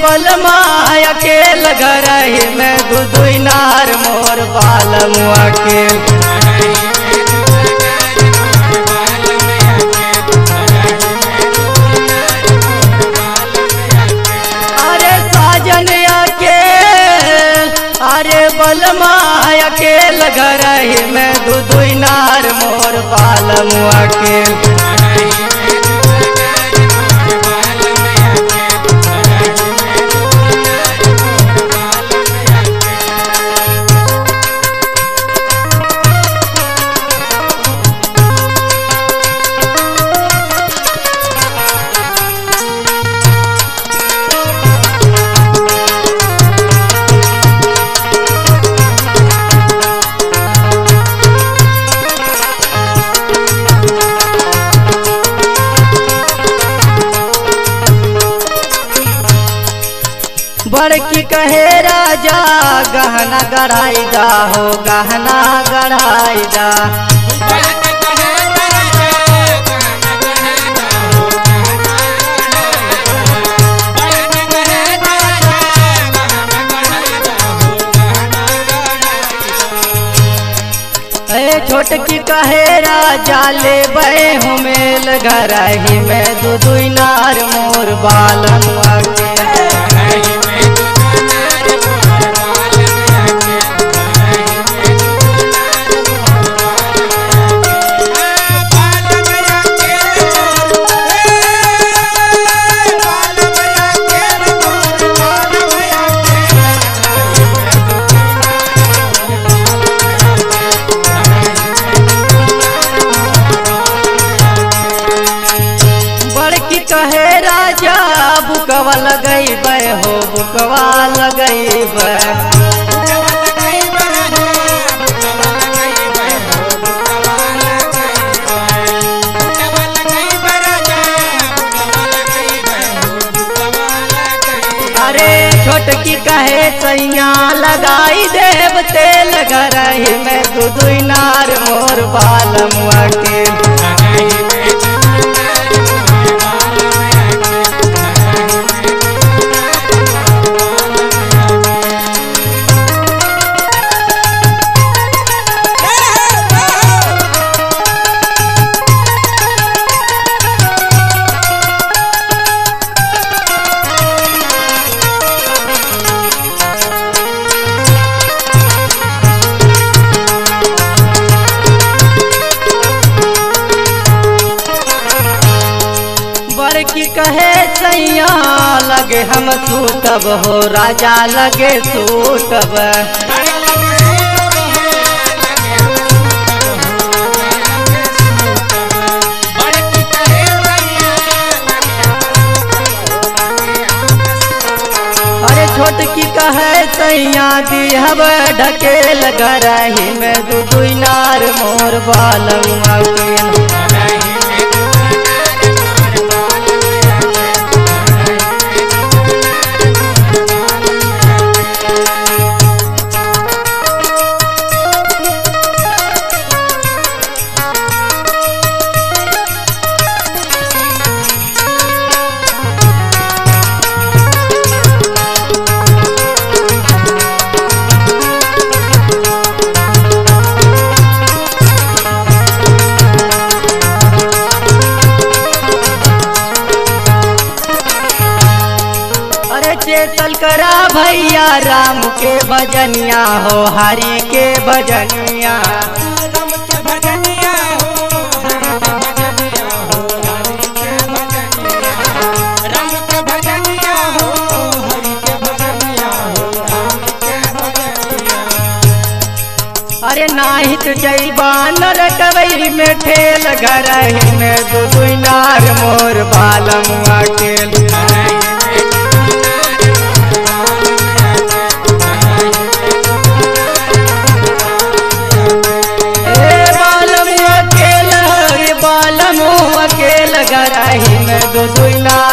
बलमा अकेल घरही में दू दुई नार मोर बालमुआ के अरे साजन अकेल अरे बलमा अकेल घरही में दू दुई नार मोर बालमुआ के बड़की कहे राजा गहना गढ़ाई जा हो गहना गढ़ाई जा ए छोटकी कहे राजा ले बे हुमेल घरही में दू दुई नार मोर बालमुआ के बड़की कहे राजा बुकवा लगैब हो बुकवा लगैब अरे छोटकी कहे सैया लगाई देव तेल घरही में दू दुई नार मोर बालमुआ के बड़की कहे सैया लगे हम सूतब हो राजा लगे सूतब अरे छोटकी कहे सैया दिहब ढकेल गरही में दू दुई नार मोर बालमुआ के अरे चेतल करा भैया राम के भजनिया हो हरि के भजनिया राम के भजनिया हो राम के भजनिया हो हरि के भजनिया हो राम के भजनिया अरे नाही तो जैबा नर कवैरी में ठेल घर में दू दुई नार मोर बालमुआ के ए बालमुआ के लहरी बालमुआ के घर में दू दुई नार